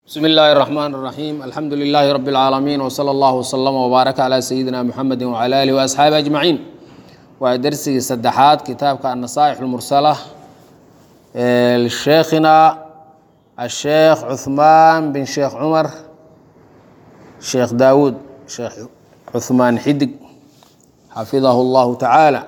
بسم الله الرحمن الرحيم الحمد لله رب العالمين وصلى الله وسلم وبارك على سيدنا محمد وعلى آله وأصحابه أجمعين ودرسي سدحات كتابك النصائح المرسلة آه، لشيخنا الشيخ عثمان بن شيخ عمر شيخ داود شيخ عثمان حدق حفظه الله تعالى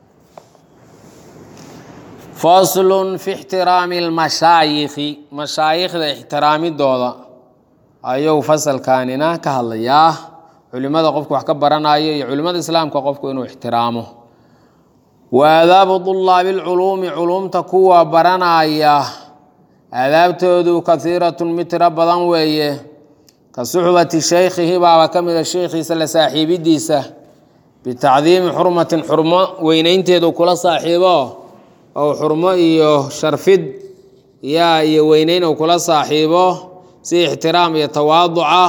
faslun fi ixtiraami lmashaayikhi mashaayikhda ixtiraamidooda ayuu fasalkaanina ka hadlayaa culimada qofku wax ka baranayo iyo culimada islaamka qofku inuu ixtiraamo wa aadaabu dulaabi lculuumi culuumta kuwa baranaya aadaabtoodu kahiiratun mid tiro badan weeye ka suxbati shaykhihi baaba ka mida sheykhiisa la saaxiibidiisa bitacdiimi xurmatin xurmo weyneynteedu kula saaxiibo ou xurmo iyo sharfid yaa iyo weyneyn ou kula saaxiibo si ixtiraam iyo tawaaduca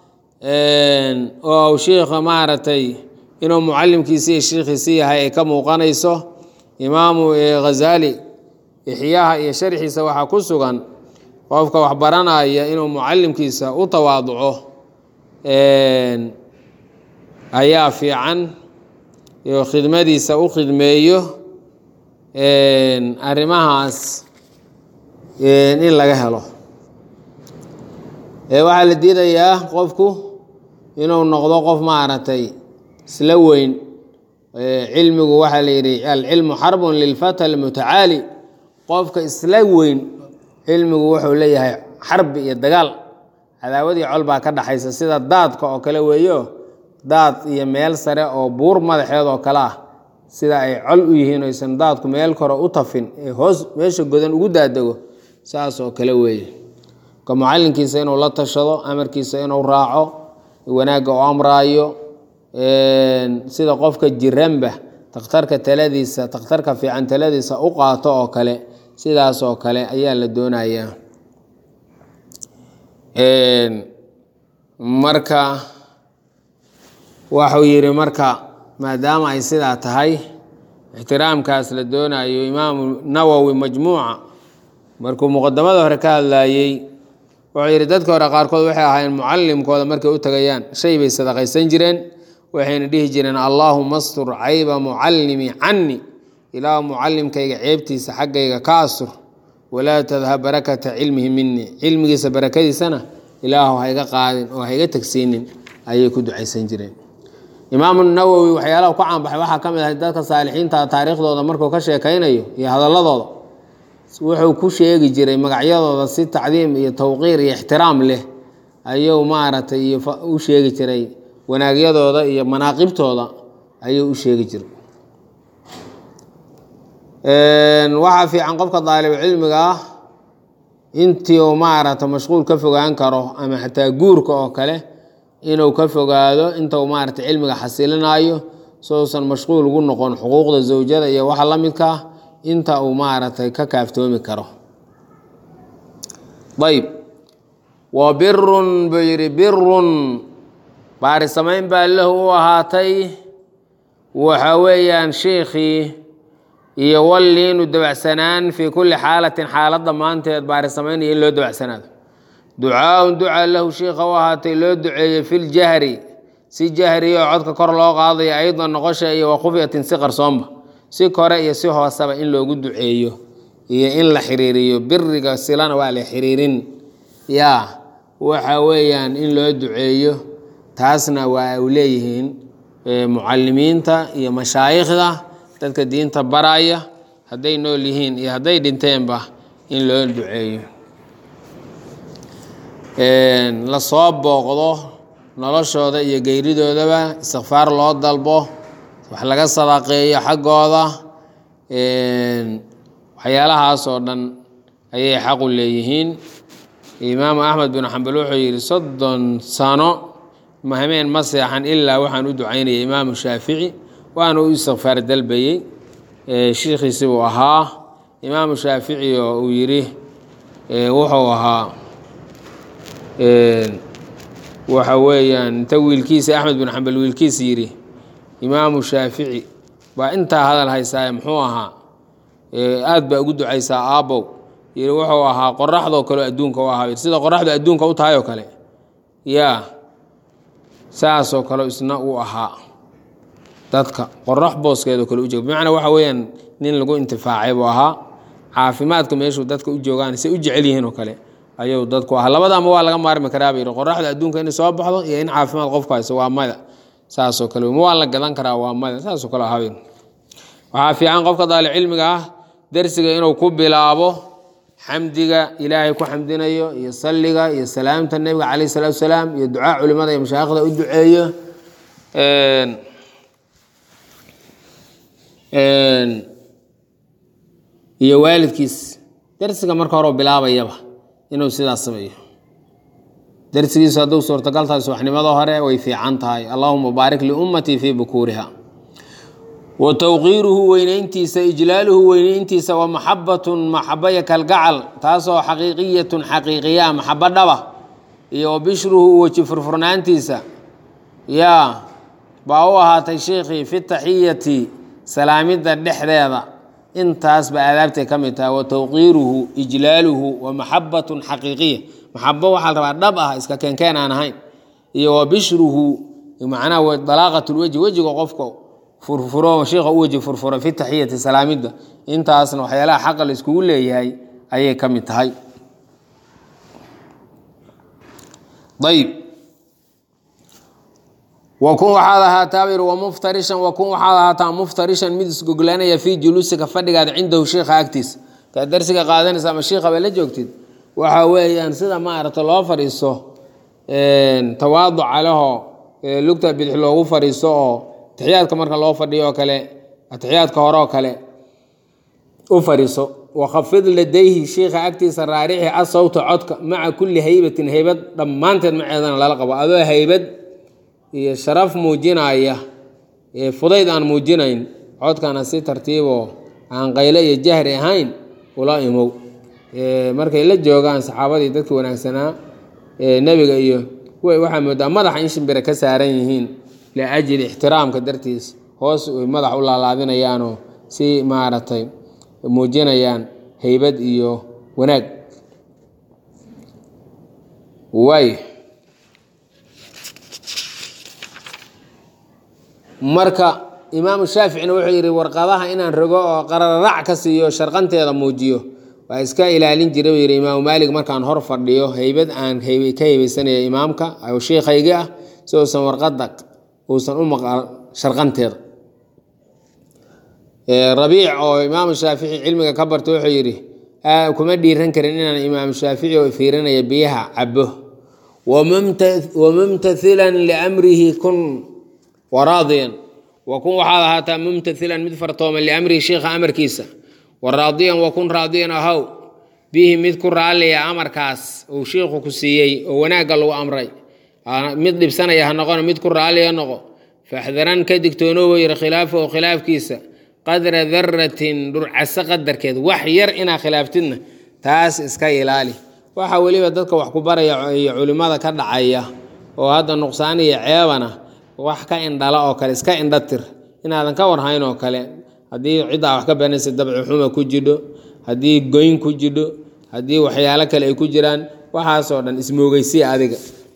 oo shiikha maaragtay inuu mucalimkiisi iyo shiikhiisi yahay ay ka muuqanayso imaamu ghazali ixyaha iyo sharxiisa waxaa ku sugan qofka wax baranaya inuu mucalimkiisa u tawaaduco ayaa fiican iyo khidmadiisa u khidmeeyo arrimahaas in laga helo waxaa la diidayaa qofku inuu noqdo qof maaragtay isla weyn cilmigu waxaa la yidhi alcilmu xarbun lilfata almutacaali qofka isla weyn cilmigu wuxuu leeyahay xarbi iyo dagaal cadaawadii col baa ka dhaxaysa sida daadka oo kale weeyo daad iyo meel sare oo buur madaxeed oo kale ah sida ay col u yihiin oysan daadku meel kore u tafin ee hoos meesha godan ugu daadego saas oo kale weeye ka mucalinkiisa inuu la tashado amarkiisa inuu raaco wanaagga u amraayo sida qofka jiranba takhtarka taladiisa takhtarka fiican taladiisa u qaato oo kale sidaas oo kale ayaa la doonayaa marka waxuu yidhi marka maadaama ay sidaa tahay ixtiraamkaas la doonayo imaamu nawowi majmuuca markuu muqadamada hore ka hadlayey wuxuu yidhi dadka hore qaarkood waxay ahaayeen mucalimkooda markay u tagayaan shay bay sadaqaysan jireen waxayna dhihi jireen allaahuma astur cayba mucalimi cani ilaahu mucalimkayga ceebtiisa xaggayga ka astur walaa tadhab barakata cilmihi minii cilmigiisa barakadiisana ilaahu hayga qaadin oo hayga tegsiinin ayay ku ducaysan jireen imaamu nawowi waxyaalaha ku caanbaxay waxaa ka mid ahay dadka saalixiinta taariikhdooda markuu ka sheekaynayo iyo hadaladooda wuxuu ku sheegi jiray magacyadooda si tacdiim iyo tawqiir iyo ixtiraam leh ayuu maaragtay u sheegi jiray wanaagyadooda iyo manaaqibtooda ayuu u sheegi jiray waxaa fiican qofka daalibu cilmiga ah intii uu maaragta mashquul ka fogaan karo ama xataa guurka oo kale inuu ka fogaado inta uu maaragtay cilmiga xasilinayo sousan mashquul ugu noqon xuquuqda zawjada iyo waxa la midkaa inta uu maaragtay ka kaaftoomi karo ayb wa birun buu yidhi birun baari samayn baa lahu u ahaatay waxa weeyaan shiikhii iyo walliinu dabacsanaan fii kulli xaalatin xaalad dhammaanteed baari samaynaya in loo dabacsanaado ducaaun ducaa lahu shiikha u ahaatay loo duceeyey filjahri si jahri oo codka kor loo qaadayo aydan noqosha iyo wakhufyatin si qarsoonba si kore iyo si hooseba in loogu duceeyo iyo in la xiriiriyo biriga silana waa la xiriirin yaa waxa weeyaan in loo duceeyo taasna waa u leeyihiin mucalimiinta iyo mashaayikhda dadka diinta baraya hadday nool yihiin iyo hadday dhinteenba in loo duceeyo lasoo booqdo noloshooda iyo geyridoodaba istikfaar loo dalbo wax laga sadaqeeyo xaggooda waxyaalahaas oo dhan ayay xaqu leeyihiin imaamu axmed bin xambal wuxuu yidhi soddon sano mahmeen ma seexan ilaa waxaan u ducaynayay imaamu shaafici waana u istikfaar dalbayey shiikhiisi buu ahaa imaamu shaafici oo uu yidhi wuxuu ahaa waxa weeyaan inta wiilkiisa axmed bin xambal wiilkiisa yidhi imaamu shaafici baa intaa hadal haysaaye muxuu ahaa aad baa ugu ducaysaa aabbow yiri wuxuu ahaa qoraxdoo kale adduunka u ahaa sida qoraxdu adduunka u tahay oo kale yaa saasoo kale isna uu ahaa dadka qorax booskeedoo kale u jooga bimacnaa waxa weeyaan nin lagu intifaacay buu ahaa caafimaadka meeshuu dadka u joogaan say u jecel yihiin oo kale ayuu dadku ahaa labadaama waa laga maarmi karaa bay yidhi qoraxda adduunka inay soo baxdo iyo in caafimaad qofku hayso waa mada saasoo kale ma waa la gadan karaa waa mada saasoo kale ahaa waxaa fiican qofka daalicilmiga ah dersiga inuu ku bilaabo xamdiga ilaahay ku xamdinayo iyo salliga iyo salaamta nebiga calayh salaatu salaam iyo ducaa culimada iyo mashaayikhda u duceeyo iyo waalidkiis dersiga marka hore bilaabayaba inuu sidaas sameeyo dersigiisu hadduu suurtagal tahay subaxnimada hore way fiican tahay allahuma baarik liummatii fii bukuuriha wa tawqiiruhu weynayntiisa ijlaaluhu weynayntiisa wa maxabatun maxabaya kalgacal taasoo xaqiiqiyatun xaqiiqiya maxabo dhaba iyo wa bishruhu weji furfurnaantiisa yaa baa u ahaatay sheikhii fi taxiyati salaamidda dhexdeeda intaasba aadaabtay ka mid tahay wa tawqiiruhu ijlaaluhu wa maxabatun xaqiiqiya maxabo waxaa la rabaa dhab ah iska keenkeen aan ahayn iyo wa bishruhu macnaha dalaaqat lweji wejiga qofka furfuro sheikha u weji furfuro fi taxiyati salaamidda intaasna waxyaalaha xaqa la iskugu leeyahay ayay ka mid tahay ayb wakun waxaad ahaataa yiri wamuftarishan wakun waxaad ahaataa muftarishan mid isgoglanaya fii juluusika fadhigaada cindahu sheikha agtiisa kaa darsiga qaadanaysa ama shiikha bay la joogtid waxa weeyaan sida maaragta loo fadhiiso tawaaduca leho lugta bidix loogu fadhiiso oo atixiyaadka marka loo fadhiyo oo kale atixiyaadka hore oo kale u fadhiiso wakhafid ladayhi shiikha agtiisa raarixi asawta codka maca kulli haybatin haybad dhammaanteed maceedana lala qabo adoo haybad iyo sharaf muujinaya fudayd aan muujinayn codkana si tartiiboo aan qayle iyo jahri ahayn ula imow markay la joogaan saxaabadii dadka wanaagsanaa nebiga iyo waxaa moodaa madaxa in shimbire ka saaran yihiin liajli ixtiraamka dartiis hoos ay madax u laalaadinayaanoo si maaragtay muujinayaan haybad iyo wanaag waay marka imaamu shaaficina wuxuu yidhi warqadaha inaan rogo oo qarararac ka siiyo sharqanteeda muujiyo waa iska ilaalin jiray buu yidhi imaamu maalig markaan hor fadhiyo haybad aan ka haybaysanaya imaamka sheikhaygii ah si uusan warqada uusan u maqal sharqanteeda rabiic oo imaamu shaafici cilmiga ka barta wuxuu yidhi kuma dhiiran karin inaan imaamu shaafici oo fiirinaya biyaha cabo wamumtathilan liamrihi kun waraadiyan wakun waxaad ahaataa mumtathilan mid fartooman liamrihi sheikha amarkiisa waraadiyan wakun raadiyan ahow bihi mid ku raalliya amarkaas uu shiikhu ku siiyey oo wanaagga lagu amray mid dhibsanaya ha noqon mid ku raalliya noqo faxdaran ka digtoonoobo yiri khilaafahu khilaafkiisa qadra daratin dhurcaso qadarkeed wax yar inaa khilaaftidna taas iska ilaali waxa weliba dadka wax ku baraya iyo culimmada ka dhacaya oo hadda nuqsaan iyo ceebana wax ka indhala oo kale iska indhatir inaadan ka warhayn oo kale haddii ciddaa wax ka baranaysa dabci xuma ku jidho haddii goyn ku jidho haddii waxyaalo kale ay ku jiraan waxaasoo dhan ismoogeysiya adiga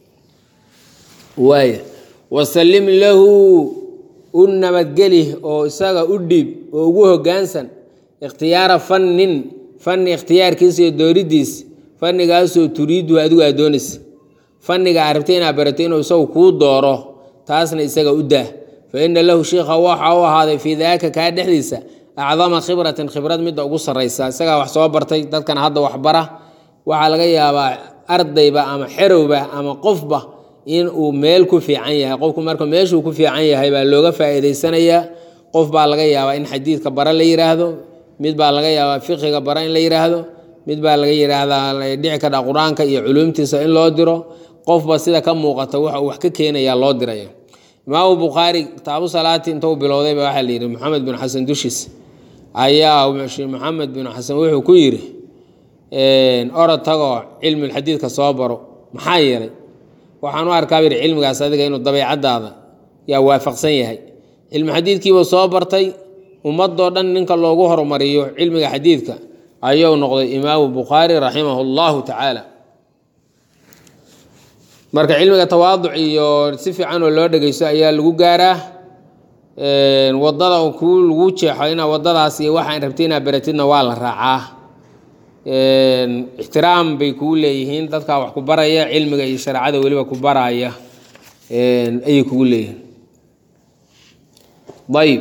waaya wasallim lahu u nabadgeli oo isaga u dhiib oo ugu hoggaansan ikhtiyaara fannin fanni ikhtiyaarkiisa iyo dooridiis fannigaasoo turiidu adigu aad doonaysa fanniga aad rabtay inaad barato inuu isagu kuu dooro taasna isaga u daa fa ina lahu shiikha waxa u ahaaday fii daaka kaa dhexdiisa acdama khibratin khibrad midda ugu sarraysa isagaa wax soo bartay dadkana hadda waxbara waxaa laga yaabaa ardayba ama xerowba ama qofba in uu meel ku fiican yahay qofku marka meeshuu ku fiican yahay baa looga faa'iidaysanayaa qof baa laga yaabaa in xadiidka bara la yidhaahdo mid baa laga yaabaa fiqiga bara in la yidhaahdo mid baa laga yidhaahdaa dhici kadha qur-aanka iyo culuumtiisa in loo diro qofba sida ka muuqata waxa uu wax ka keenayaa loo diraya imaamu bukhaari kitaabu salaati intuu bilowdayba waxaa la yidhi maxamed bin xasan dushiis ayaa maxamed bin xasan wuxuu ku yidhi orod tagoo cilmulxadiidka soo baro maxaa yeelay waxaan u arkaa yidhi cilmigaas adiga inuu dabeecadaada yaa waafaqsan yahay cilmi xadiidkiibuu soo bartay ummadoo dhan ninka loogu horumariyo cilmiga xadiidka ayuu noqday imaamu bukhaari raximah llahu tacaala marka cilmiga tawaaduc iyo si fiican oo loo dhegeysto ayaa lagu gaaraa wadada ku lagu jeexo inaa wadadaas iyo waxaan rabtay inaa beratidna waa la raacaa ixtiraam bay kugu leeyihiin dadkaa wax ku baraya cilmiga iyo shareecada weliba ku baraya ayay kugu leeyihiin ayb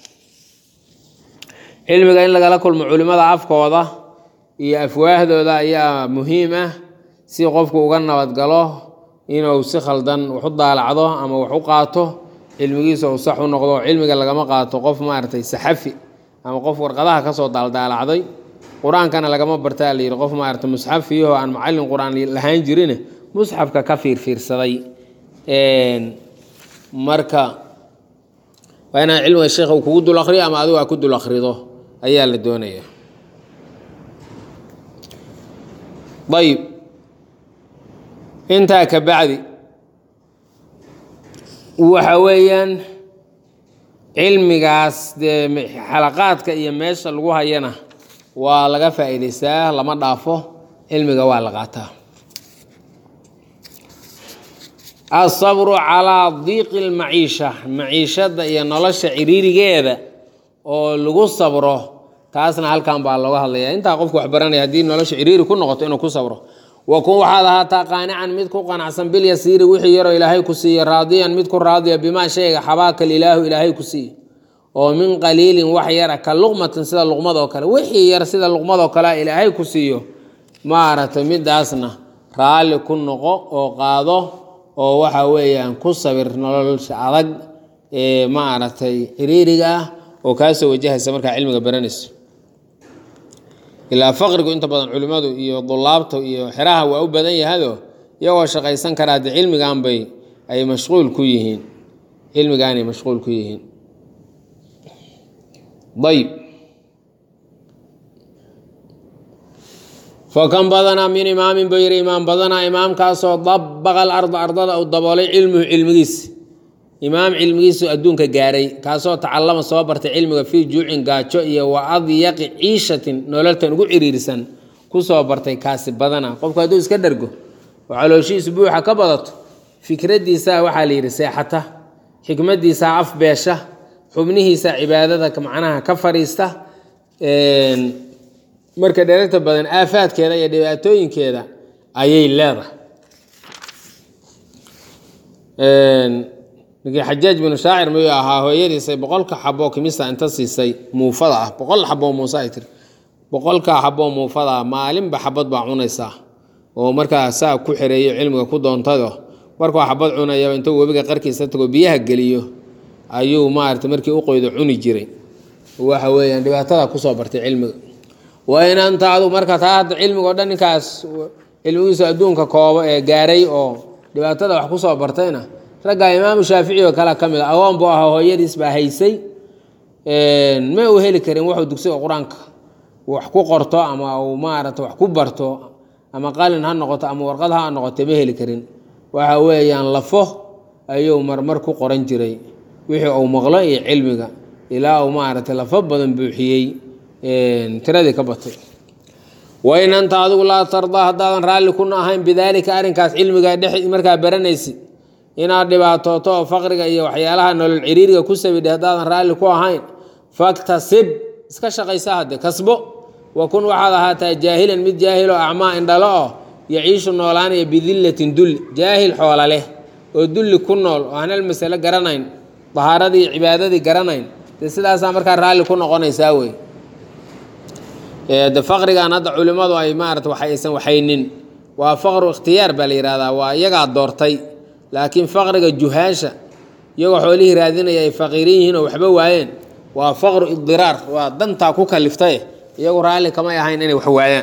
cilmiga in lagala kulmo culimada afkooda iyo afwaahdooda ayaa muhiim ah si qofku uga nabadgalo inuu si khaldan wax u daalacdo ama wax u qaato cilmigiisa uu sax u noqdo cilmiga lagama qaato qof maaragtay saxafi ama qof warqadaha kasoo daaldaalacday qur-aankana lagama bartaa la yidhi qof maaragtay musxafiyaho aan macallin qur-aan lahaan jirine musxafka ka fiirfiirsaday marka waa inaan cilmiga sheekh uu kugu dul akriyo ama adigu aa ku dul akrido ayaa la doonaya ayb intaa ka bacdi waxa weeyaan cilmigaas dee xalaqaadka iyo meesha lagu hayana waa laga faa'iidaystaa lama dhaafo cilmiga waa la qaataa asabru calaa diiqi lmaciisha maciishada iyo nolosha ciriirigeeda oo lagu sabro taasna halkan baa looga hadlaya intaa qofku wax baranaya haddii nolosha ciriiri ku noqoto inuu ku sabro wakun waxaad ahaataa qaanican mid ku qanacsan bilyasiiri wixii yaroo ilaahay ku siiye raadiyan mid ku raadiya bimaa shayga xabaakal ilaahu ilaahay ku siiye oo min qaliilin wax yara ka luqmatin sida luqmadoo kale wixii yar sida luqmadoo kale ilaahay ku siiyo maaragtay midaasna raalli ku noqo oo qaado oo waxa weeyaan ku sabir nolosha adag ee maaragtay ciriiriga ah oo kaasoo wajahaysa markaa cilmiga baranayso ilaa faqrigu inta badan culimmadu iyo dulaabta iyo xeraha waa u badan yahado iyagoo shaqaysan karaa de cilmigan bay ay mashquul ku yihiin cilmigaanay mashquul ku yihiin ayb fakan badanaa min imaamin buu yidhi imaam badanaa imaamkaasoo dabaqa alarda ardada uu daboolay cilmuhu cilmigiisi imaam cilmigiisu adduunka gaaray kaasoo tacallama soo bartay cilmiga fii juucin gaajo iyo wa adyaqi ciishatin nololtan ugu ciriirisan kusoo bartay kaasi badana qofku hadduu iska dhergo oo calooshihiisu buuxa ka badato fikradiisaa waxaa la yidhi seexata xikmadiisaa afbeesha xubnihiisa cibaadada macnaha ka fadhiista marka dheragta badan aafaadkeeda iyo dhibaatooyinkeeda ayay leedahay ninkii xajaaj binu shaacir miyuu ahaa hooyadiisay boqolka xaboo kimista inta siisay muufada ah boqol xaboo muuse ay tiri boqolka xaboo muufada ah maalinba xabad baa cunaysaa oo markaa saa ku xereeyo cilmiga ku doontado markuu xabad cunayaba intuu webiga qarkiisa tago biyaha geliyo ayuu maarata markii u qoydo cuni jiray waxa weeyaan dhibaatada kusoo bartay cilmiga waa in anta adu marka taa hadda cilmiga o dhan ninkaas cilmigiisu adduunka koobo ee gaaray oo dhibaatada wax kusoo bartayna raggaa imaamu shaafici oo kale ka mid a agoon buu ahaa hooyadiis baa haysay ma uu heli karin wuxuu dugsiga qur-aanka wax ku qorto ama uu maarata wax ku barto ama qalin ha noqoto ama warqad ha noqoto ma heli karin waxa weeyaan lafo ayuu marmar ku qoran jiray wixii uu maqlo iyo cilmiga ilaa uu maaragtay lafo badan buuxiyey tiradii ka batay wain anta adigu laa tardaa haddaadan raalli kuna ahayn bidaalika arrinkaas cilmiga dhex markaa baranaysid inaad dhibaatooto oo faqriga iyo waxyaalaha nolol ciriiriga ku sabidhay haddaadan raalli ku ahayn faktasib iska shaqaysa hadde kasbo wa kun waxaad ahaataa jaahilan mid jaahiloo acmaa indhalo oo yaciishu noolaanaya bidillatin dulli jaahil xoola leh oo dulli ku nool oo aan hal masale garanayn dahaaradii iyo cibaadadii garanayn dee sidaasaa markaa raalli ku noqonaysaa wey de faqrigan hadda culimmadu ay maarata waxaysan waxaynin waa faqru ikhtiyaar baa la yihahdaa waa iyagaa doortay laakiin faqriga juhaasha iyagoo xoolihii raadinaya ay faqiirin yihiin oo waxba waayeen waa faqru idiraar waa dantaa ku kaliftaye iyagu raalli kamay ahayn inay wax waayaan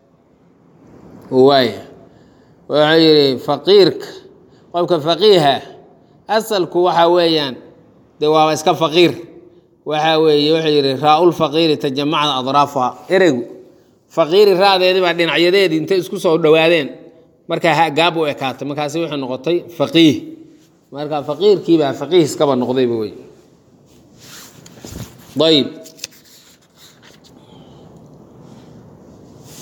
waay wuxuu yidhi faqiirka qofka faqiiha asalku waxa weeyaan dee waaba iska faqiir waxa weeye wuxuu yidhi raa-ulfaqiiri tajamacda adraafuha ereygu faqiiri raadeedii baa dhinacyadeedii intay isku soo dhowaadeen markaa gaab u ekaatay markaasi wuxuu noqotay faqiih marka faqiirkiibaa faqiih iskaba noqdayba wey ayb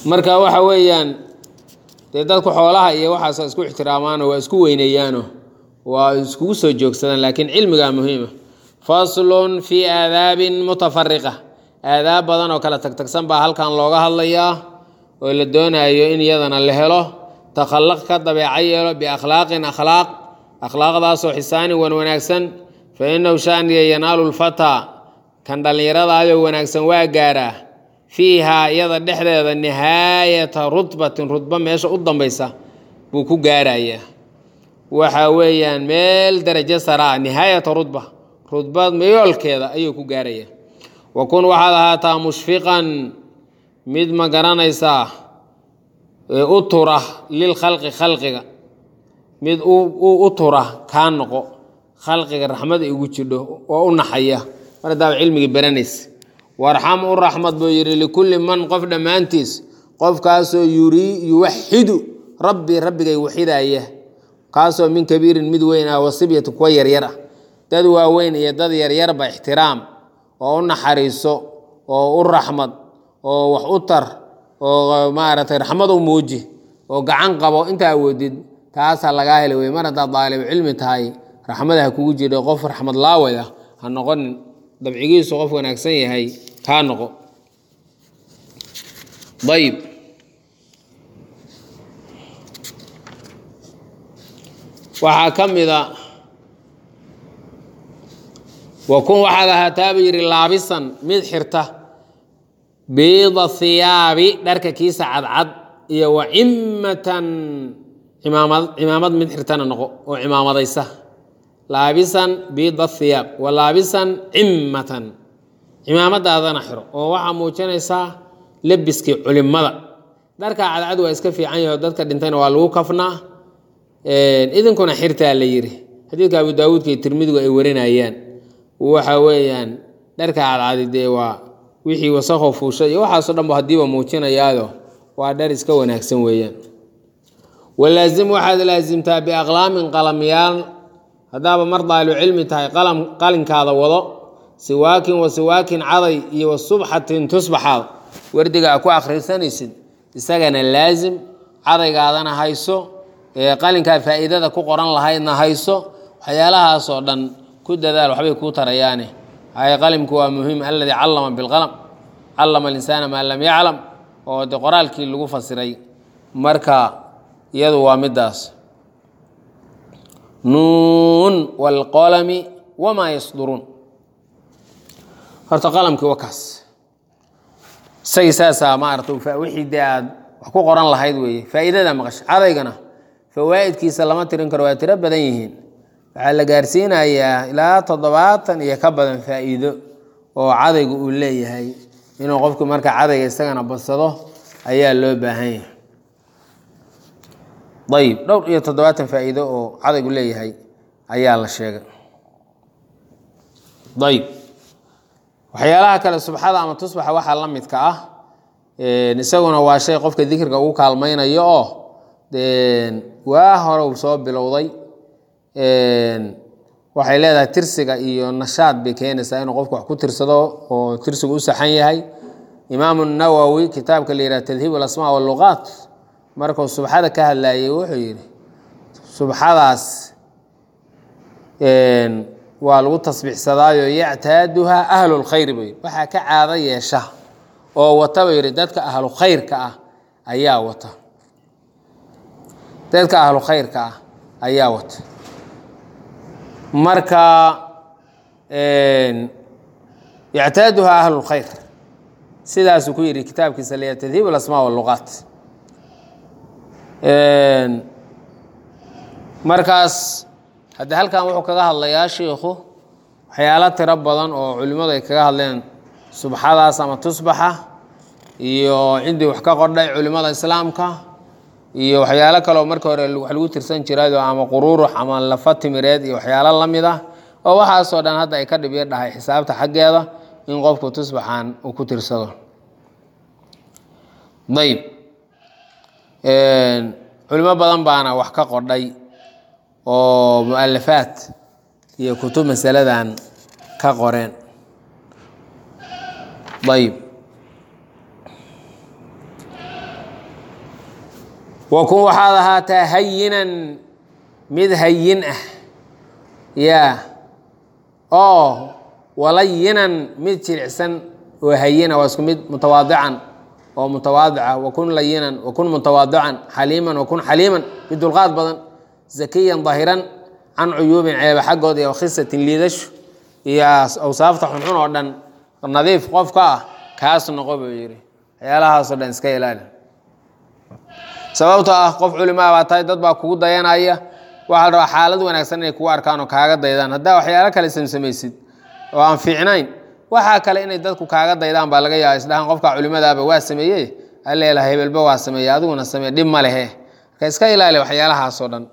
marka waxa weeyaan dee dadku xoolaha iyo waxaas isku ixtiraamaano waa isku weyneeyaano waa iskugu soo joogsadaan laakiin cilmigaa muhiima faslun fii aadaabin mutafariqa aadaab badan oo kala tagtagsan baa halkan looga hadlayaa oo la doonayo in iyadana la helo takhallaq ka dabeeca yeelo biakhlaaqin akhlaaq akhlaaqdaasoo xisaanin wan wanaagsan fa inahu shaniya yanaalu lfataa kan dhallinyaradaayoo wanaagsan waa gaaraa fiihaa iyada dhexdeeda nihaayata rutbatin rudba meesha u dambaysa buu ku gaarayaa waxa weeyaan meel darajo saraa nihaayata rudba rudbad meyoolkeeda ayuu ku gaarayaa wa kun waxaad ahaataa mushfiqan mid ma garanaysaa u tura lilkhalqi khalqiga mid u tura kaa noqo khalqiga raxmada igu jidho oo u naxaya mar haddaaba cilmigii baranaysa warxam u raxmad buu yidhi likulli man qof dhammaantiis qofkaasoo yurii yuwaxidu rabbi rabbigay waxidaya kaasoo min kabiirin mid weyn ah wasibyati kuwa yaryar ah dad waaweyn iyo dad yaryarba ixtiraam oo u naxariiso oo u raxmad oo wax u tar oo maaragtay raxmad u muuji oo gacan qabo inta awoodid taasaa lagaa heli wey mar haddaad daalibu cilmi tahay raxmada ha kugu jidho qof raxmad laaway ah ha noqonin dabcigiisu qof wanaagsan yahay kaa noqo ayib waxaa ka mida wa kun waxaad ahaataaba yidhi laabisan mid xirta biida hiyaabi dharka kiisa cadcad iyo wa cimmatan imaamad cimaamad mid xirtana noqo oo cimaamadaysa laabisan biida hiyaab wa laabisan cimmatan cimaamadaadana xiro oo waxaa muujinaysaa lebiskii culimada dharka cadcad waa iska fiican yaho dadka dhintayna waa lagu kafnaa idinkuna xirtaa la yidhi xadiidka abu daawuudka iyo tirmidigu ay warinayaan waxa weeyaan dharka cadcadi dee waa wixii wasakho fuusha iyo waxaasoo dhan ba hadiiba muujinayaayo waa dhar iska wanaagsan weeyaan walaazim waxaad laasimtaa biaqlaamin qalamyaal haddaaba mar daalibu cilmi tahay qalam qalinkaada wado siwaakin wa siwaakin caday iyo wa subxatin tusbaxaad wardiga a ku akhrisanaysid isagana laazim cadaygaadana hayso qalinkaa faa'iidada ku qoran lahaydna hayso waxyaalahaasoo dhan ku dadaal waxbay kuu tarayaane hay qalimku waa muhiim aladii callama bilqalam callama alinsaana maa lam yaclam oo de qoraalkii lagu fasiray marka iyadu waa midaas nuun waalqolami wamaa yasduruun horta qalamkii waa kaas isagii saasaa maarata wixii dee aad wax ku qoran lahayd weeye faa'iidada maqasha cadaygana fawaa'idkiisa lama tirin karo waa tiro badan yihiin waxaa la gaarsiinayaa ilaa toddobaatan iyo ka badan faa'iido oo cadaygu uu leeyahay inuu qofku marka cadayga isagana badsado ayaa loo baahan yahay ayib dhowr iyo toddobaatan faa'iido oo cadaygu leeyahay ayaa la sheegay ayib waxyaalaha kale subxada ama tusbaxa waxaa la midka ah isaguna waa shay qofka dikriga ugu kaalmaynayo oo waa hore uu soo bilowday waxay leedahay tirsiga iyo nashaad bay keenaysaa inuu qofku wax ku tirsado oo tirsigu u saxan yahay imaamu nawowi kitaabka la yidhaha tadhiib alasmaa walluqaat markuu subxada ka hadlayay wuxuu yidhi subxadaas waa lagu tasbiixsadaayo yactaaduhaa ahlu lkhayri buu yidhi waxaa ka caado yeesha oo wata buu yidhi dadka ahlu khayrka ah ayaa wata dadka ahlu khayrka ah ayaa wata marka yactaaduhaa ahlu lkhayr sidaasuu ku yidhi kitaabkiisa leeya tadhiib alasmaa walluqaat markaas haddii halkan wuxuu kaga hadlayaa shiikhu waxyaalo tiro badan oo culimmadu ay kaga hadleen subxadaas ama tusbaxa iyo ciddii wax ka qordhay culimmada islaamka iyo waxyaalo kaleoo marka hore wax lagu tirsan jirayo ama quruurux ama lafa timireed iyo waxyaalo la mid ah oo waxaasoo dhan hadda ay ka dhibyo dhahay xisaabta xaggeeda in qofku tusbaxan uu ku tirsado ayb culimo badan baana wax ka qodhay oo mu-alafaad iyo kutub masaladan ka qoreen ayb wakun waxaad ahaataa hayinan mid hayin ah yaa oo walayinan mid jilicsan oo hayina waa isku mid mutawaadican oo mutawaadica wakun layinan wakun mutawaadican xaliiman wakun xaliiman mid dulqaad badan zakiyan dahiran can cuyuubin ceeba xaggood iyo khisatin liidasho iyo awsaafta xunxun oo dhan nadiif qofka ah kaas noqo buu yidhi waxyaalahaasoo dhan iska ilaali sababtoo ah qof culimaa baa tahay dad baa kugu dayanaya waxaa la rabaa xaalad wanaagsan inay kugu arkaan oo kaaga daydaan haddaa waxyaalo kale samsamaysid oo aan fiicnayn waxaa kale inay dadku kaaga daydaan baa laga yaaba isdhahaan qofka culimadaaba waa sameeye aleela hebelba waa sameeye adiguna samee dhib ma lehe marka iska ilaali waxyaalahaasoo dhan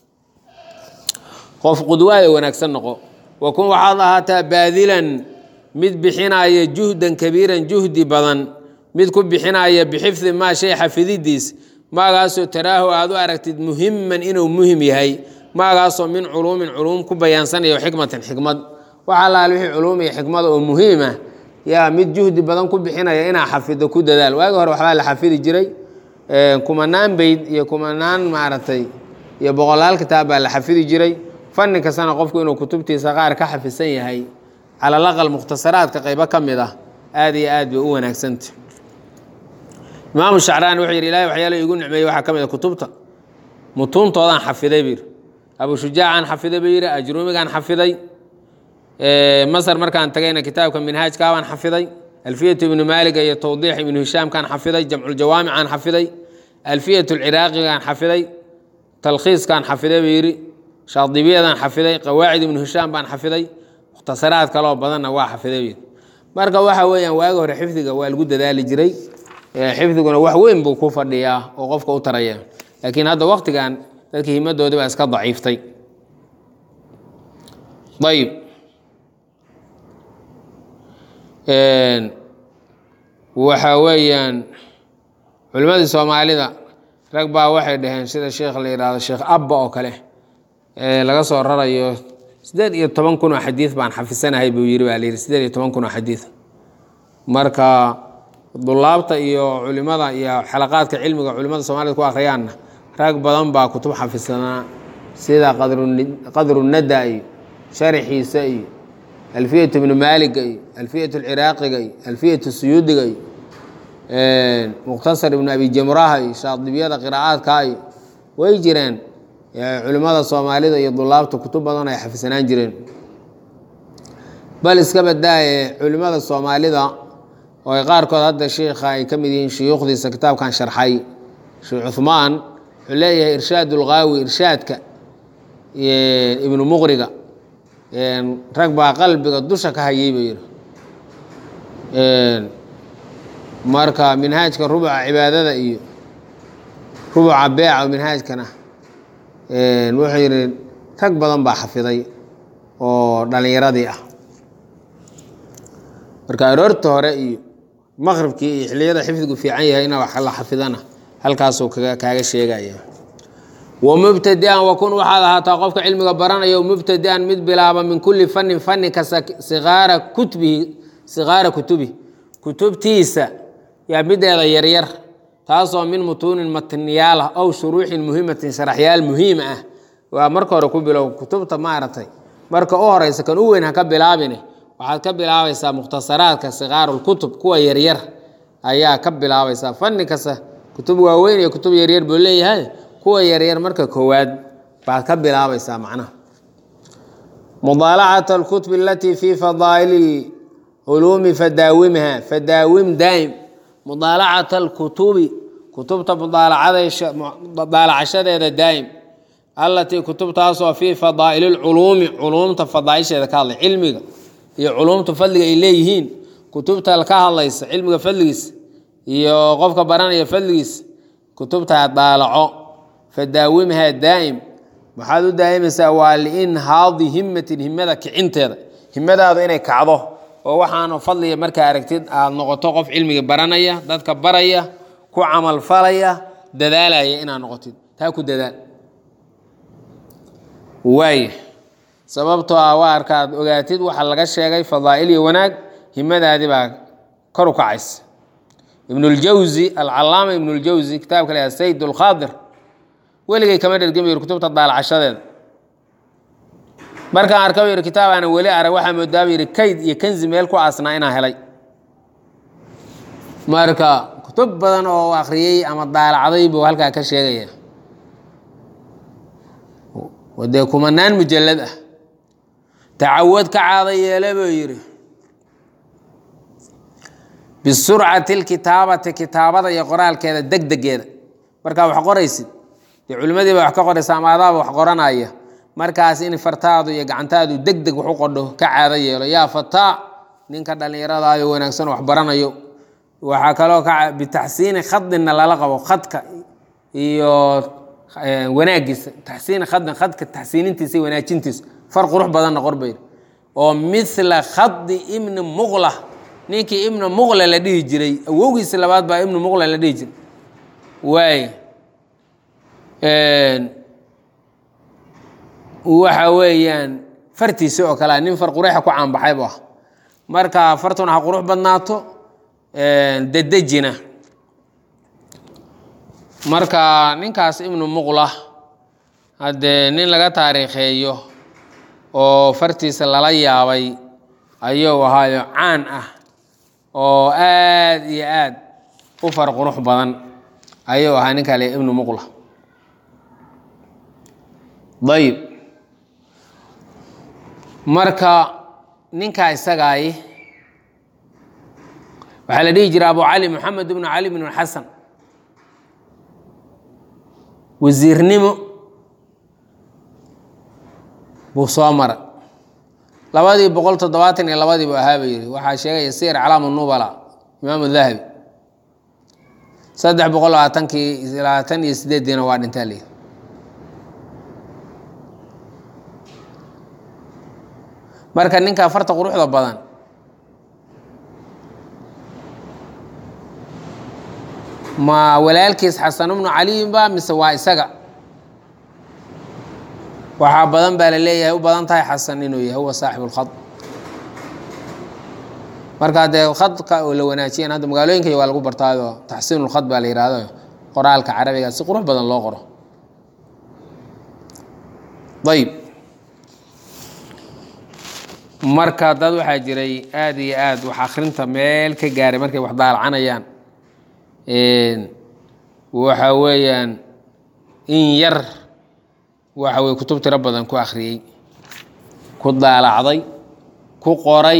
qof qudwaaya wanaagsan noqo wakun waxaad ahaataa baadilan mid bixinaya juhdan kabiiran juhdi badan mid ku bixinaya bixifdi maa shay xafididiis maagaasoo taraahu aad u aragtid muhiman inuu muhim yahay maagaasoo min culuumin culuum ku bayaansanayo xikmatin xikmad waxa laal wixii culuum iyo xikmada oo muhiima yaa mid juhdi badan ku bixinaya inaa xafido ku dadaal waagi hore waxbaa la xafidi jiray kumanaan beyd iyo kumanaan maaragtay iyo boqolaal kitaab baa la xafidi jiray fanni kastana qofku inuu kutubtiisa qaar ka xafisan yahay calalaqal mukhtasaraadka qaybo ka mid ah aad iyo aad bay u wanaagsanta imaamu shacraani wuxuu yidhi ilahay waxyaalo igu nicmeeyey waxaa ka mid a kutubta mutuuntoodaan xafiday buu yidhi abu shujaacaan xafiday buu yidhi ajruumigaan xafiday masar markaan tagayna kitaabka minhaajkaabaan xafiday alfiyatu ibnu maaliga iyo tawdiix ibnu hishaamkaan xafiday jamculjawaamicaan xafiday alfiyatu lciraaqigaan xafiday talkhiiskaan xafiday buu yidhi shaadibiyadan xafiday qawaacid ibnu hishaam baan xafiday mukhtasaraad kaloo badanna waa xafiday buu yidhi marka waxa weeyaan waagi hore xifdiga waa lagu dadaali jiray xifdiguna wax weyn buu ku fadhiyaa oo qofka u taraya laakiin hadda waktigan dadka himadoodii baa iska daciiftay ayib waxa weeyaan culimmadii soomaalida rag baa waxay dhaheen sida sheekh la yidhaahdo sheekh abba oo kale laga soo rarayo siddeed iyo toban kun oo xadiid baan xafisanahay buu yiri baa la yidhi siddeed iyo toban kun oo xadiid marka dulaabta iyo culimada iyo xalaqaadka cilmiga culimada soomaalida ku akhriyaanna rag badan baa kutub xafisanaa sida qadrunada iyo sharaxiisa iyo alfiyatu ibnu maaliga iyo alfiyatu alciraaqiga iyo alfiyatu suyuudiga iyo mukhtasar ibnu abi jamraha iyo shaadibiyada qiraa'aadka iyo way jireen culimada soomaalida iyo dulaabta kutub badan ay xafisanaan jireen bal iska badaaye culimada soomaalida oo ay qaarkood hadda sheikha ay ka mid yihiin shuyuukhdiisa kitaabkan sharxay sheekh cuhmaan wuxuu leeyahay irshaad ulqaawi irshaadka ibnu muqriga rag baa qalbiga dusha ka hayay buu yidhi marka minhaajka rubuca cibaadada iyo rubuca beeca minhaajkana wuxuu yidhi rag badan baa xafiday oo dhallinyaradii ah marka aroorta hore iyo maqribkii iyo xilliyada xifdigu fiican yahay ina wax la xafidana halkaasuu kaaga sheegaya wmubtadian wakun waxaad ahaataa qofka cilmiga baranaya mubtadian mid bilaaba min kulli fanin fani kasta siaara kutbihi sigaara kutubi kutubtiisa yaa mideeda yaryar taasoo min mutuunin matniyaalah ow shuruuxin muhimatin sharaxyaal muhiim ah waa marka hore ku bilow kutubta maaragtay marka u horeysa kan u weyn ha ka bilaabine waxaad ka bilaabaysaa mukhtasaraadka sigaarulkutub kuwa yaryar ayaa ka bilaabaysaa fani kasta kutub waaweyn iyo kutub yaryar buu leeyahay kuwa yaryar marka koowaad baad ka bilaabaysaa macnaha mudaalacat alkutub alatii fi fadaa'ili culuumi fadaawimha fadaawim daa'im mudaalacat alkutubi kutubta mudaalacashadeeda daa'im allatii kutubtaasoo fii fadaa'ili lculuumi culuumta fadaaisheeda ka hadlay cilmiga iyo culuumta fadliga ay leeyihiin kutubta ka hadlaysa cilmiga fadligiisa iyo qofka baranaya fadligiisa kutubtaa daalaco fadaawimhaa daa'im waxaad u daa'imaysaa waa liinhaadi himatin himada kicinteeda himadaadu inay kacdo oo waxaanu fadliga markaa aragtid aada noqoto qof cilmiga baranaya dadka baraya ku camalfalaya dadaalaya inaad noqotid taa ku dadaal waaya sababtoo ah waa arkaad ogaatid waxa laga sheegay fadaa'il iyo wanaag himadaadii baa kor u kacaysa ibnuljawsi alcalaama ibnuljawsi kitaabka la sayd alkhaadir weligay kama dhergin bu yidhi kutubta daalacashadeeda markaan arka bu yidhi kitaab aanan weli arag waxaa moodaa bu yidhi kayd iyo kanzi meel ku aasnaa inaan helay marka kutub badan oo akhriyey ama daalacday buu halkaa ka sheegaya dee kumanaan mujallad ah tacawad ka caada yeele buu yidhi bisurcati lkitaabati kitaabada iyo qoraalkeeda deg degeeda markaa wax qoraysid dee culimmadiiba wax ka qoraysa ama adaaba wax qoranaya markaas in fartaadu iyo gacantaadu deg deg wax u qodho ka caado yeelo yaa fataa ninka dhallinyaradayo wanaagsan wax baranayo waxaa kaloo ka bitaxsiini khadinna lala qabo khadka iyo wanaagiisa taxsiini khadin khadka taxsiinintiisa iyo wanaajintiisa far qurux badanna qorbayr oo mithla khadi ibni muqla ninkii ibnu muqla la dhihi jiray awowgiisa labaad baa ibnu muqla la dhihi jiray waay waxa weeyaan fartiisa oo kalea nin far quruxa ku caanbaxay bu ah marka fartuna ha qurux badnaato dedejina marka ninkaas ibnu muqla haddee nin laga taariikheeyo oo fartiisa lala yaabay ayuu ahaayo caan ah oo aad iyo aad u far qurux badan ayuu ahaa nin kale ibnu muqla ayib marka ninkaa isagaay waxaa la dhihi jira abu cali moxamed ibnu cali bn xasan wasiirnimo buu soo mara labadii boqol toddobaatan iyo labadii buu ahaa ba yidhi waxaa sheegaya sir calaamu nubala imaamu dahabi saddex boqol labaatankii labaatan iyo sideediina waa dhintaa layidhi marka ninkaa farta quruxda badan ma walaalkiis xasan ibnu caliyinba mise waa isaga waxaa badan baa la leeyahay u badan tahay xasan inuu yahay huwa saaxibu lkhad marka dee khadka oo la wanaajiyan hadda magaalooyinka waa lagu bartaayo taxsiinu lkhad baa la yihahdo qoraalka carabiga si qurux badan loo qoro ayib marka dad waxaa jiray aada iyo aad wax akrinta meel ka gaaray markay wax daalacanayaan waxa weeyaan in yar waxa weye kutub tiro badan ku akhriyey ku daalacday ku qoray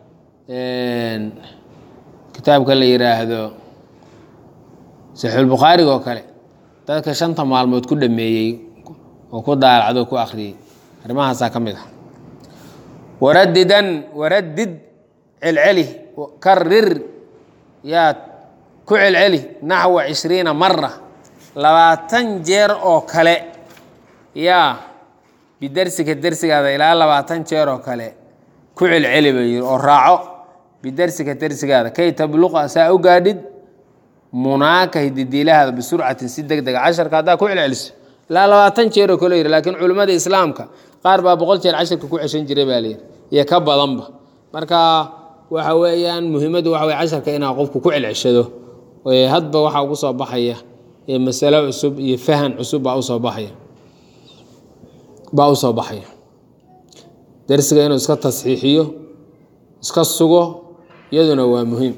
kitaabka la yidhaahdo saxiixulbukhaariga oo kale dadka shanta maalmood ku dhameeyey oo ku daalacdo o ku akhriyey arrimahaasaa ka mid ah waradidan waradid celceli karir yaad ku celceli naxwa cishriina mara labaatan jeer oo kale yaa bidarsiga dersigaada ilaa labaatan jeer oo kale ku celceli ba yiri oo raaco bidarsiga dersigaada kay tabluqa saa u gaadhid munaaka hididiilahaada bisurcatin si deg dega casharka haddaa ku celceliso ilaa labaatan jeer oo kale yiri laakiin culimmada islaamka qaar baa boqol jeer casharka ku ceshan jiray baa layidhi iyo ka badanba marka waxa weeyaan muhiimaddu waxa weye casharka inaa qofku ku celceshado hadba waxaa ugu soo baxaya masalo cusub iyo fahan cusub baa usoo baxaya baa u soo baxaya darsiga inuu iska tasxiixiyo iska sugo iyaduna waa muhiim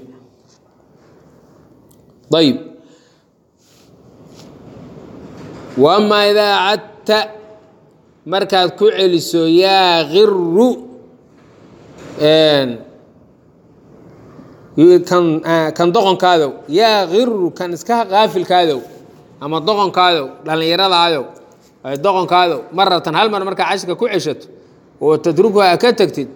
ayib wamaa idaa cadta markaad ku celiso yaa kiru kan doqonkaadow yaa kiru kan iska qaafilkaadow ama doqonkaadow dhallinyaradaaadow doqonkaadow maratan hal mar markaa cashirka ku ceshato oo tadrukuha ka tegtid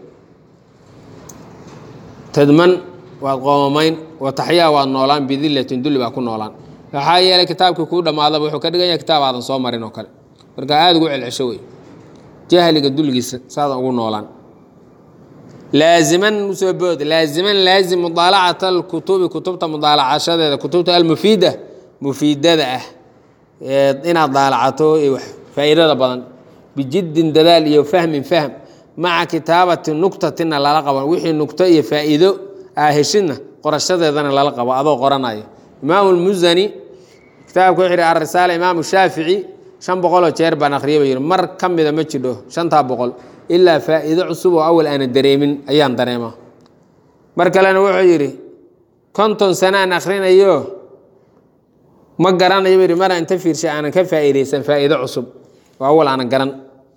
tadman waad qoomamayn wa taxyaa waad noolaan bidillatin dulli baa ku noolaan waxaa yeelay kitaabkii kuu dhammaadaba wuxuu ka dhigan yahay kitaab aadan soo marin oo kale marka aada ugu celcesho wey jahliga dulgiisa saadan ugu noolaan laaziman usoo bood laaziman laazim mudaalacata alkutubi kutubta mudaalacashadeeda kutubta almufiida mufiidada ah inaad daalacato faa'iidada badan bijiddin dadaal iyo fahmin fahm maca kitaabati nuktatina lala qabo wixii nugto iyo faa'iido aa heshidna qorashadeedana lala qabo adoo qoranayo imaamu lmusani kitaabka wuxuu yihi alrisaala imaamu shaafici shan boqoloo jeer baan akhriyay ba yidhi mar ka mida ma jidho shantaa boqol ilaa faa'iido cusub oo awal aana dareemin ayaan dareemaa mar kalena wuxuu yidhi konton sano aan akhrinayo ma garanayo bu yidhi mar aan inta fiirshay aanan ka faa'iidaysan faa'iido cusub oo awal aanan garan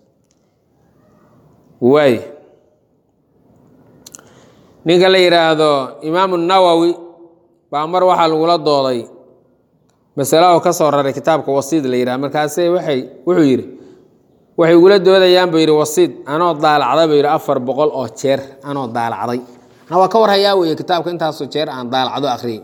waay ninka la yidhaahdo imaamu nawowi baa mar waxaa lagula dooday masalo oo ka soo raray kitaabka wasiid la yidhaha markaase waxay wuxuu yidhi waxay igula doodayaan buu yidhi wasiid anoo daalacday buu yidhi afar boqol oo jeer anoo daalacday na waa ka warhayaa weeye kitaabka intaasoo jeer aan daalacdo akhriyay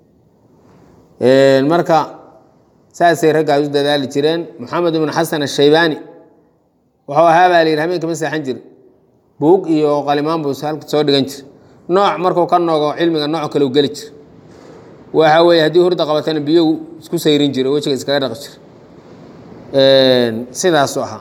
marka saasay raggaas u dadaali jireen moxamed ibnu xasan ashaybaani wuxuu ahaa baa la yidhi habeenka ma seexan jiri buug iyo qalimaan buu halka soo dhigan jir nooc markuu ka noogo cilmiga nooc kale u geli jir waxa weeye haddii hurda qabatana biyo isku sayrin jira oo wejiga iskaga dhaqi jira sidaasu ahaa